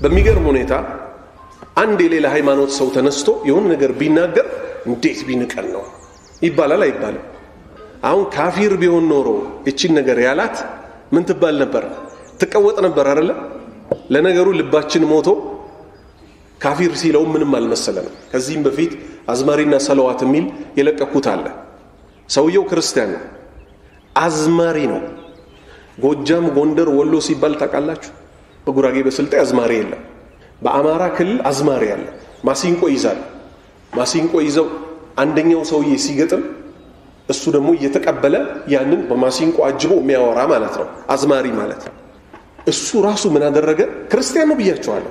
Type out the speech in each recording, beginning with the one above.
በሚገርም ሁኔታ አንድ የሌላ ሃይማኖት ሰው ተነስቶ የሆነ ነገር ቢናገር እንዴት ቢንቀን ነው ይባላል አይባልም? አሁን ካፊር ቢሆን ኖሮ እቺን ነገር ያላት ምን ትባል ነበር? ትቀወጥ ነበር አይደለ? ለነገሩ ልባችን ሞቶ ካፊር ሲለው ምንም አልመሰለንም። ከዚህም በፊት አዝማሪና ሰለዋት የሚል የለቀኩት አለ። ሰውየው ክርስቲያን ነው፣ አዝማሪ ነው። ጎጃም፣ ጎንደር፣ ወሎ ሲባል ታውቃላችሁ። በጉራጌ በስልጤ አዝማሪ የለም። በአማራ ክልል አዝማሪ አለ። ማሲንቆ ይዛል። ማሲንቆ ይዘው አንደኛው ሰውዬ ሲገጥም እሱ ደግሞ እየተቀበለ ያንን በማሲንቆ አጅቦ የሚያወራ ማለት ነው። አዝማሪ ማለት እሱ ራሱ ምን አደረገ? ክርስቲያን ነው ብያቸዋለሁ።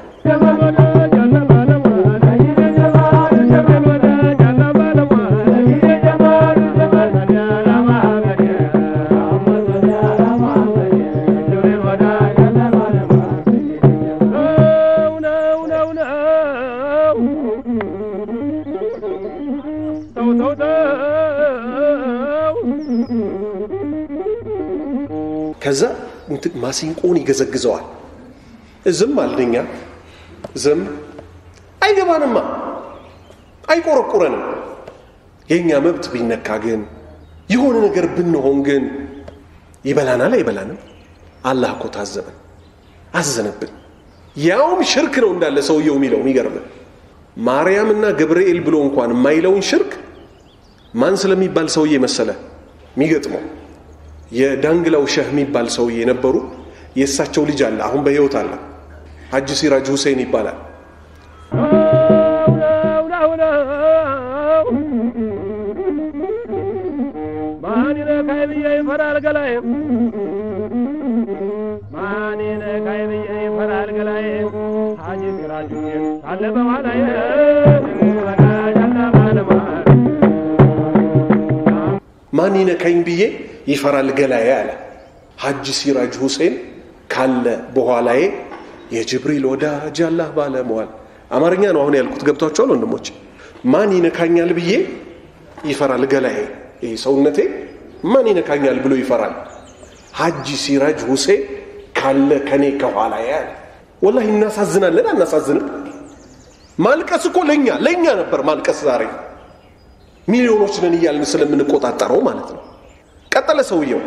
ከዛ ማሲንቆን ይገዘግዘዋል። ዝም አልደኛ ዝም አይገባንማ፣ አይቆረቁረንም። የእኛ መብት ቢነካ ግን የሆነ ነገር ብንሆን ግን ይበላናል አይበላንም? አላህ እኮ ታዘበን፣ አዘነብን። ያውም ሽርክ ነው እንዳለ ሰውየው የሚለው የሚገርምን ማርያምና ገብርኤል ብሎ እንኳን የማይለውን ሽርክ ማን ስለሚባል ሰውዬ መሰለ የሚገጥመው የዳንግላው ሸህ የሚባል ሰውዬ የነበሩ የእሳቸው ልጅ አለ፣ አሁን በህይወት አለ። ሀጂ ሲራጅ ሁሴን ይባላል። ማን ነካይ ብዬ ይፈራል ገላዬ ማን ነካይ ብዬ ይፈራል ገላዬ ሀጂ ሲራጅ ሁሴን ካለ በኋላዬ ማን ይነካኝ ብዬ ይፈራል ገላዬ አለ ሀጂ ሲራጅ ሁሴን ካለ በኋላዬ የጅብሪል ወዳጅ አላህ ባለመዋል አማርኛ ነው አሁን ያልኩት ገብቷቸዋል ወንድሞች ማን ይነካኛል ብዬ ይፈራል ገላዬ ይህ ሰውነቴ ማን ይነካኛል ብሎ ይፈራል ሀጂ ሲራጅ ሁሴን ካለ ከኔ ከኋላዬ አለ ወላሂ እናሳዝናለን አናሳዝንም ማልቀስ እኮ ለእኛ ለእኛ ነበር ማልቀስ ዛሬ ሚሊዮኖች ነን እያልን ስለምንቆጣጠረው ማለት ነው ቀጠለ ሰውየው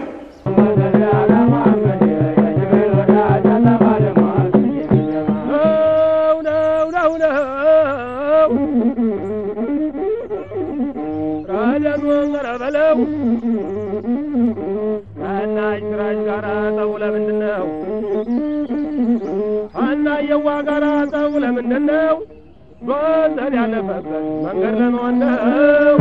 የዋ ጋራ ጠቡ ለምንድን ነው? ጎንደር ያለፈበት መንገድ ለመሆን ነው።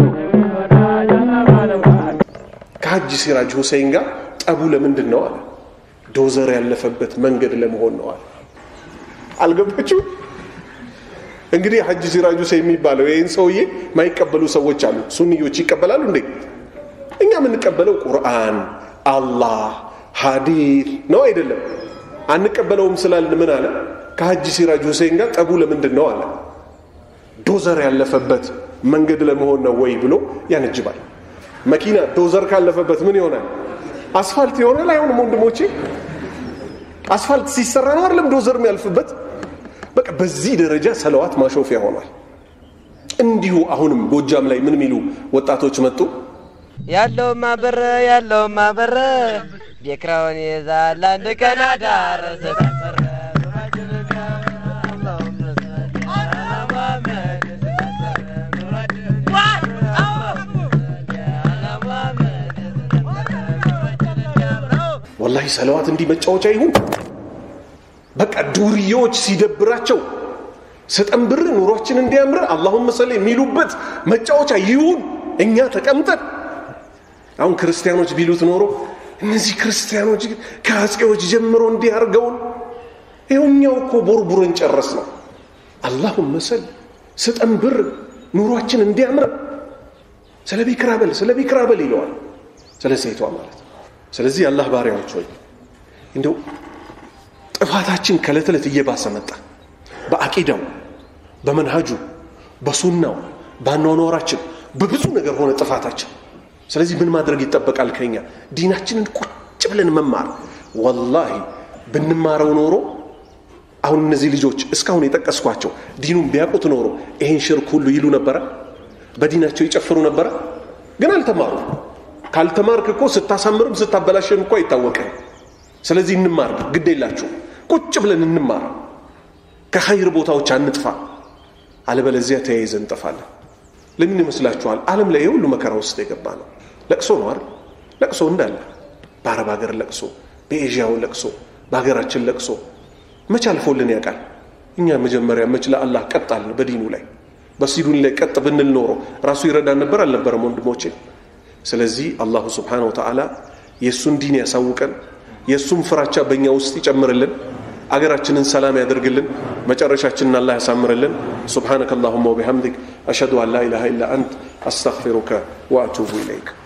ከሀጂ ሲራጅ ሁሴን ጋር ጠቡ ለምንድን ነው አለ ዶዘር ያለፈበት መንገድ ለመሆን ነው አለ አልገባችሁ እንግዲህ ሀጂ ሲራጅ ሁሴን የሚባለው ይህን ሰውዬ ማይቀበሉ ሰዎች አሉ ሱንዮች ይቀበላሉ እንዴ እኛ የምንቀበለው ቁርአን አላህ ሀዲት ነው አይደለም አንቀበለውም ስላልን ምን አለ ከሀጂ ሲራጅ ሁሴን ጋር ጠቡ ለምንድን ነው አለ ዶዘር ያለፈበት መንገድ ለመሆን ነው ወይ ብሎ ያነጅባል መኪና ዶዘር ካለፈበት ምን ይሆናል አስፋልት ይሆናል አይሆንም ወንድሞቼ አስፋልት ሲሰራ ነው አይደለም ዶዘር የሚያልፍበት በቃ በዚህ ደረጃ ሰለዋት ማሾፊያ ሆኗል እንዲሁ አሁንም ጎጃም ላይ ምን የሚሉ ወጣቶች መጡ ያለውማ በረ ያለውማ በረ ቤክራውን ይዛል አንድ ቀን አዳረሰ ወላሂ ሰለዋት እንዲህ መጫወቻ ይሁን በቃ ዱርዬዎች ሲደብራቸው ስጠንብር ኑሯችን እንዲያምር አላሁመ ሰለ የሚሉበት መጫወቻ ይሁን እኛ ተቀምጠን አሁን ክርስቲያኖች ቢሉት ኖሮ እነዚህ ክርስቲያኖች ግን ከአጼዎች ጀምሮ እንዲህ አድርገውን ይኸውኛው እኮ ቦርቡረን ጨረስ ነው አላሁመ ሰል ስጠንብር ኑሯችን እንዲያምር ስለ ቢክራበል ስለ ቢክራበል ይለዋል ስለ ሴቷ ማለት ስለዚህ አላህ ባሪያዎች ሆይ እንደው ጥፋታችን ከዕለት ዕለት እየባሰ መጣ በአቂዳው በመንሃጁ በሱናው በአኗኗራችን በብዙ ነገር ሆነ ጥፋታችን ስለዚህ ምን ማድረግ ይጠበቃል ከኛ ዲናችንን ቁጭ ብለን መማር ወላሂ ብንማረው ኖሮ አሁን እነዚህ ልጆች እስካሁን የጠቀስኳቸው ዲኑን ቢያውቁት ኖሮ ይህን ሽርክ ሁሉ ይሉ ነበረ በዲናቸው ይጨፍሩ ነበረ ግን አልተማሩ ካልተማርክ እኮ ስታሳምርም ስታበላሽም እኮ አይታወቅም ስለዚህ እንማር ግድ የላችሁ ቁጭ ብለን እንማር ከኸይር ቦታዎች አንጥፋ አለበለዚያ ተያይዘን እንጠፋለን ለምን ይመስላችኋል ዓለም ላይ የሁሉ መከራ ውስጥ የገባ ነው ለቅሶ ነው አይደል ለቅሶ እንዳለ በአረብ ሀገር ለቅሶ በኤዥያው ለቅሶ በሀገራችን ለቅሶ መች አልፎልን ያውቃል እኛ መጀመሪያ መች ለአላህ ቀጣልን በዲኑ ላይ በሲዱን ላይ ቀጥ ብንል ኖሮ ራሱ ይረዳን ነበር አልነበረም ወንድሞቼ ስለዚህ አላሁ ስብሓን ወተዓላ የእሱን ዲን ያሳውቀን የእሱም ፍራቻ በእኛ ውስጥ ይጨምርልን አገራችንን ሰላም ያደርግልን መጨረሻችንን አላህ ያሳምርልን سبحانك اللهم وبحمدك أشهد أن لا إله إلا أنت أستغفرك وأتوب إليك